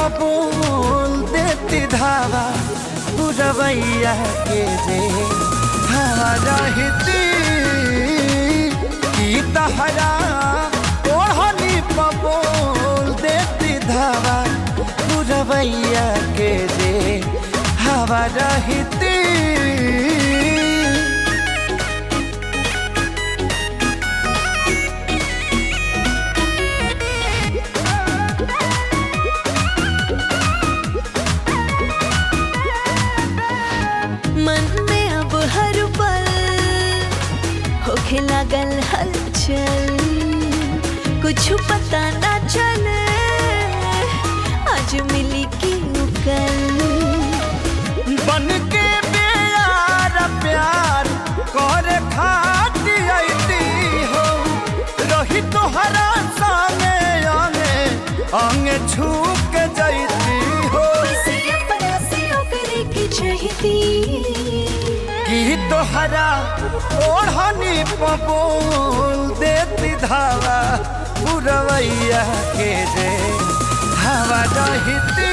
पबोल देती धावा पुरवैया के जे हवा रहती की तहरा ओढ़नी पबोल देती धावा पुरवैया के जे हवा रहती मन में अब हर पल होखे लागल हलचल कुछ पता ना चले आज मिली की कल बन के प्यार प्यार कर खाती अइती हो रही तोहरा संगे अंगे अंगे छू के जैती हो किसी अपना से ओकरे की चाहती की तोहरा ओढ़नी पपोल देती धावा पुरवैया के जे हवा रहती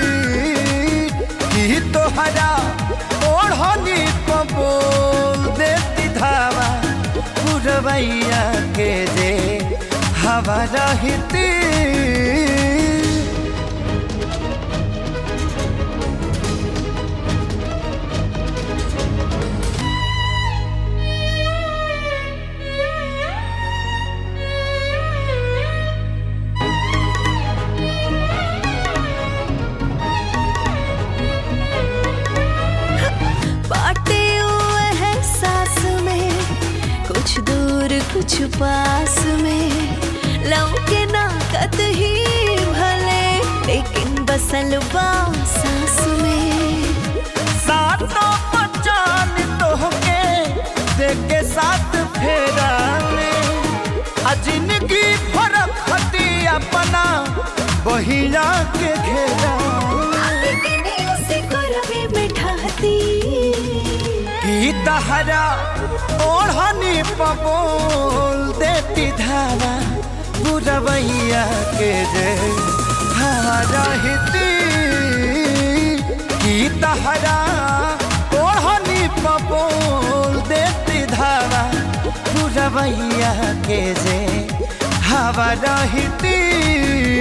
की तोहरा ओढ़नी पपोल देती धावा पुरवैया के जे हवा रहती बाटे हुए है सांस में कुछ दूर कुछ पास में लव के नाकत ही भले लेकिन बसल बाम सांस में सातों पहचान तोहके देख के साथ फेरा में आ जिंदगी फरक हती अपना बहिया के घेरा लेकिन उसे करवे में ठाती की तहरा ओढ़नी पबोल देती धावा बुरवैया के जे हवा रहती की तहरा ओढ़नी पबोल देती धावा बुरवैया के जे हवा रहती